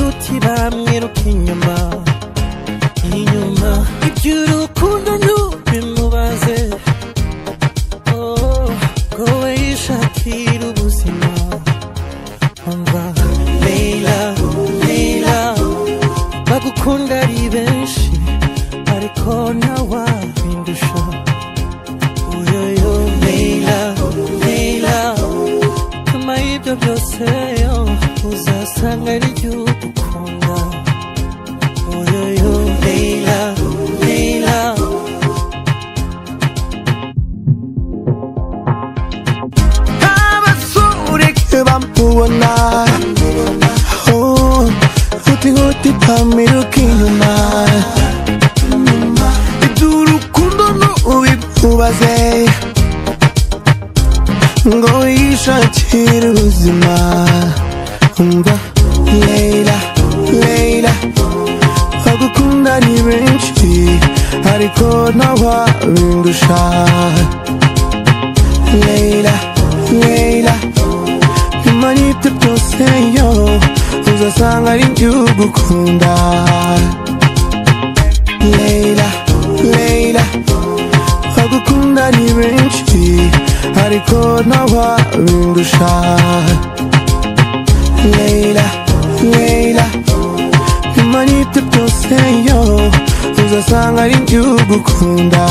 uti bamwiruka inyuma inyuma iby'urukundo ntubimubaze Oh, ngo we yishakira ubuzima umva Leila Leila bagukunda ari benshi ariko ntawabindusha uyoyo Leila Leila nyuma y'ibyo byose yo uzasanga ari igihugu ukunda oyoyo leila leila abasore bamubona Oh, huti huti pamiruka inyuma iby'urukundo ntubimubaze ngo yishakire ubuzima umva leila leila bagukunda ni benshi ariko ntawabindusha Leila, Leila Nyuma y'ibyo byose yo Uzasanga ari igihugu ukunda Leila, Leila Bagukunda ni benshi Ariko ntawabindusha Leila, Leila Nyuma y'ibyo byose yo Uzasanga ari igihugu ukunda